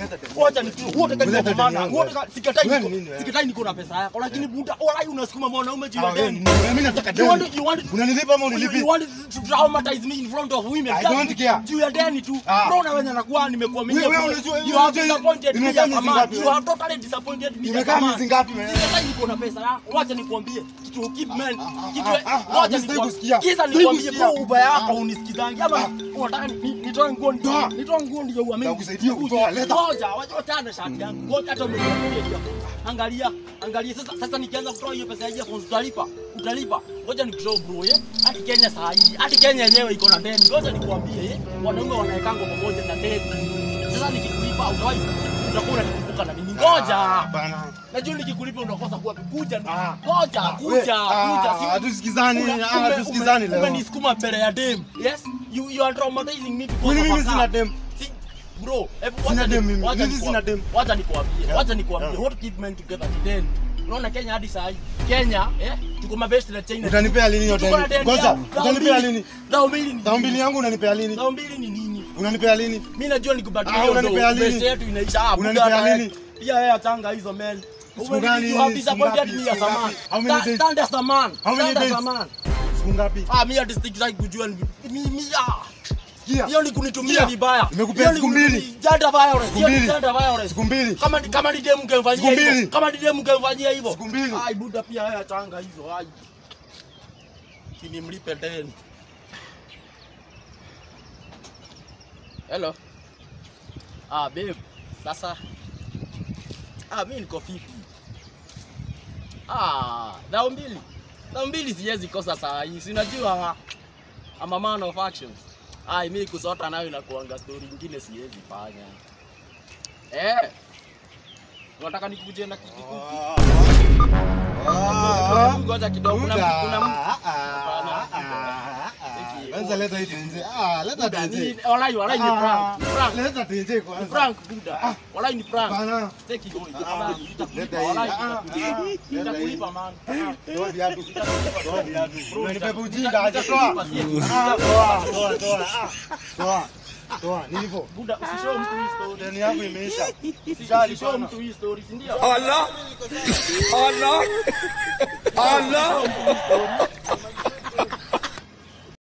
Leta deni. Wacha ni wote kani Leta kwa maana. deni yangu, Wote wewe. sikatai Wewe niko ni nini, wewe? sikatai niko na pesa yako lakini buda walai unasukuma mwanaume juu Ah, ya wewe deni. ni nini? Mimi nataka You want deni. you want Unanilipa ama You, you unilipi? want to traumatize me in front of women. I That's don't care. Juu ya deni tu. Ah. Bro na wenye nakuwa nimekuaminia. Wewe, wewe bro. unajua- You have unajua- disappointed me imekaa as a miezi man. ngapi You wewe? have totally disappointed me as a Imekaa man. miezi ngapi wewe? Sikatai niko na pesa yako. Wacha nikwambie. Kitu keep man. Kitu ah, ah, ah, wacha mimi sitaki nikwambie. kusikia. Kisa Sitaki nikwambie kusikia. bro ubaya yako unisikizangi ama unataka ni- ni- nitoe nguo Toa. nitoe nguo ndio uamini. Nakusaidia kutoa, leta. Ngoja, wacha wachana shati yangu. Ngoja hata umeniambia hiyo. Angalia, angalia sasa sasa nikianza kutoa hiyo pesa ya earphones utalipa. Utalipa. Ngoja nikushow bro eh. Hadi Kenya saa hii, hadi Kenya yenyewe iko na deni. Ngoja nikwambie eh. Wanaume wanaekanga pamoja na deni. Sasa nikikulipa utawahi utakuwa unanikumbuka na mimi. Ngoja. Ah, bana. Najua nikikulipa unakosa kuwa kuja. Ah. Ngoja, Ah, kuja, we- kuja. ah, Si- hatusikizani, Una- ah, ume- hatusikizani ume- leo. Umenisukuma mbele ya dem. Yes? You you are traumatizing me because Kwani of mimi a sina car. dem? Si- Bro, hebu Sina wacha dem ni- mimi. wacha Mimi nikwambie- sina dem. Wacha nikwambie, Yeah. wacha nikwambie. Yeah. What keep men together ni deni. Unaona Kenya hadi saa hii. Kenya, eh? Tuko mabest na China. Utanipea lini hiyo Tuko na deni? deni Ngoja, ya- dhao utanipea mbili. lini? Dhao mbili ni Dhao mbili nini? yangu unanipea lini? Dhao mbili ni nini? Unanipea lini? Mimi najua nikubadilia Ah, hiyo unanipea ndo lini? best yetu inaisha. Ah, Unanipea buda hata- lini? Pia yeye atanga hizo men. Siku gani? You have Siku disappointed ngapi? me as Siku a man. ngapi? How many Sta- days? Stand as a man. How many Stand as days? a man. Siku ngapi? Ah, mimi hadi sitaki kujua ni mi mi ah. Sikia. Hiyo ni kunitumia Sikia. vibaya. Nimekupea Hiyo ni siku mbili. kunitumi- Gender violence. Siku Hiyo ni mbili. gender violence. Siku mbili. Kama ni kama ni demu kemfanyia Siku mbili. hivyo. Kama ni demu kemfanyia hivyo. Siku mbili. Ai buda pia yeye atanga hizo. Ai. Kini mlipe deni. Hello. Ah, babe. Sasa. Ah, mimi niko fiti. Ah, dhao mbili. Dhao mbili siwezi kosa saa hii. Si unajua I'm a man of actions. Ai, mimi kusota nayo inakuanga story nyingine siwezi fanya. Eh. Unataka nikuje na kijikuku? Ah, Ngoja kidogo kuna Buda. kuna Ah, ah, Hapana. ah, ah, ah. Siki. Kwanza leta hii tenje. Ah, leta Buda, tenje. ni walai walai ni prank. Ni prank. Leta tenje Ni kwanza. prank Buda. Walai ni prank. Bana. Take it. Ah, Nitakulipa, nitakulipa, leta hii. walai, Ah, ah, nitakulipa. ah, leta hii. Nitakulipa man. Ah. Toa viatu. Toa viatu. Bro, Unanibeba nita- ujinga nita- aje toa. nitakulipa, Ah, toa, toa, toa. Ah, Toa. Toa, ni hivyo. Buda, usishow mtu hii story. Deni yangu imeisha. Usishow mtu hii story, si ndio? Allah Allah Allah Usishow mtu hii story.